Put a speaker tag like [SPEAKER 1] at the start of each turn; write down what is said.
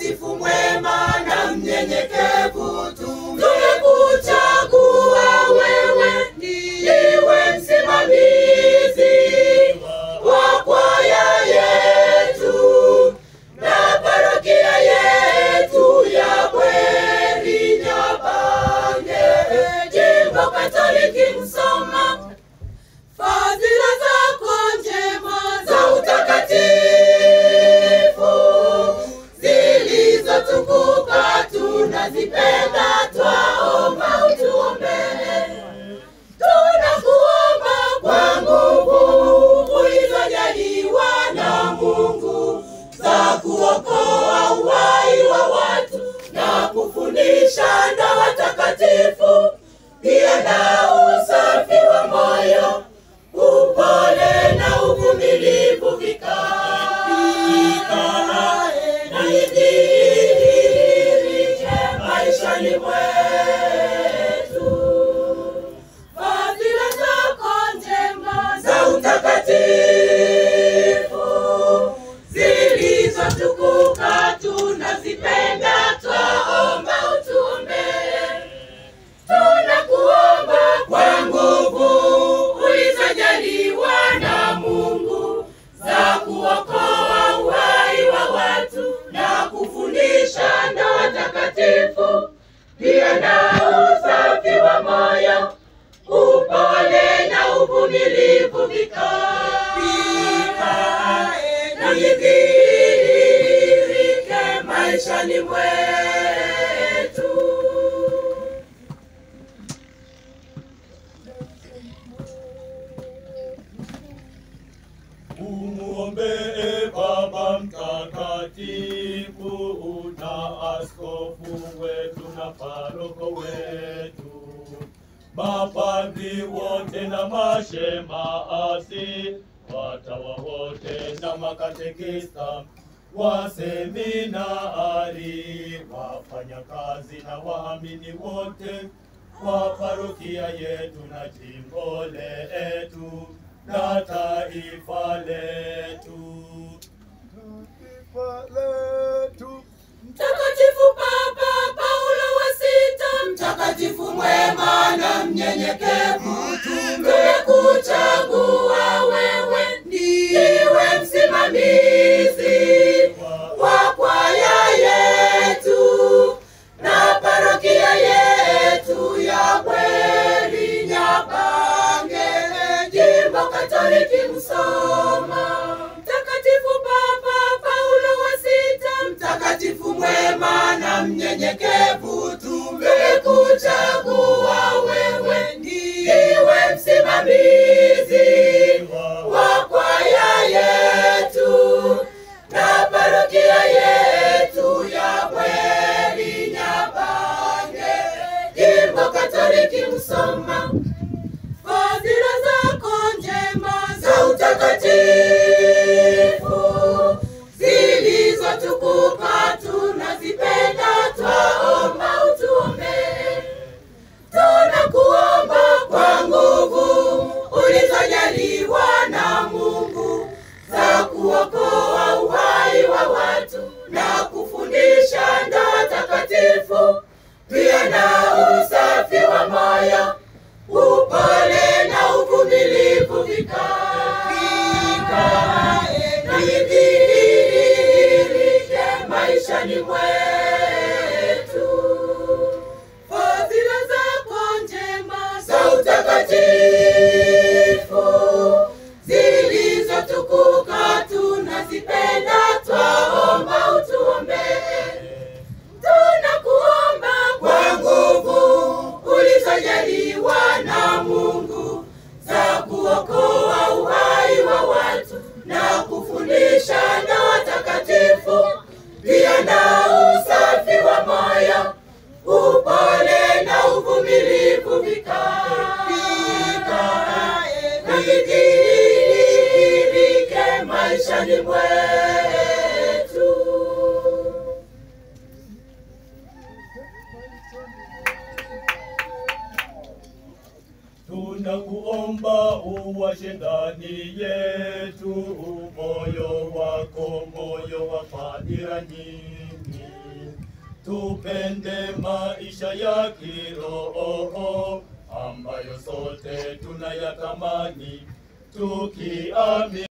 [SPEAKER 1] mtakatifu mwema na mnyenyekevu tumekuchagua wewe ndiwe msimamizi wa kwaya yetu na parokia yetu ya Bweri Nyabange, jimbo Katoliki Msoma. Fadhila zako njema za utakatifu zilizotukuka tunazipenda, twaomba utuombee. Tunakuomba kwa nguvu ulizojaliwa na Mungu za kuokoa uhai wa watu na kufundisha ndoa takatifu, pia na usafi wa moyo, upole na uvumilivu vikae na idhihirike maishani mwetu fadhila zako njema za utakatifu zilizotukuka tunazipenda, twaomba utuombee. Tunakuomba kwa nguvu ulizojaliwa na Mungu za kuokoa uhai wa watu na kufundisha ndoa takatifu, pia na usafi wa moyo upole na uvumilivu vikae na idhihirike maishani mwetu.
[SPEAKER 2] Umuombee Baba Mtakatifu na askofu wetu na paroko wetu, mapadri wote na mashemasi, watawa wote na makatekista, waseminari, wafanyakazi na waamini wote wa parokia yetu na jimbo letu na taifa letu. Taifa letu.
[SPEAKER 1] Mtakatifu Papa Paulo wa Sita, mtakatifu mwema na mnyenyekevu, tumekuchagua wewe ndiwe msimamizi wa kwaya yetu na parokia yetu ya Bweri Nyabange, jimbo Katoliki Msoma. Mtakatifu Papa Paulo wa Sita, mtakatifu mwema na mnyenyekevu, tumekuchagua wewe ndiwe msimamizi wa kwaya yetu na parokia yetu ya Bweri Nyabange, jimbo Katoliki Msoma. Fadhila zako njema za utakatifu zilizotukuka tunazipenda, twaomba utuombee. Tunakuomba kwa nguvu ulizojaliwa na Mungu za kuokoa uhai wa watu na kufundisha ndoa takatifu, pia na usafi wa moyo upole na uvumilivu vikae na idhihirike maishani mwetu. Fadhila zako njema za utakatifu zilizotukuka tunazipenda, twaomba utuombee. Tunakuomba kwa nguvu ulizojaliwa na Mungu za kuokoa uhai wa watu na kufundisha ndoa takatifu, pia na usafi wa moyo, upole na uvumilivu vikae na idhihirike maishani mwetu.
[SPEAKER 2] Tunakuomba uwashe ndani yetu moyo wako, moyo wa fadhila nyingi Tupende maisha ya kiroho ambayo sote tunayatamani tukiamini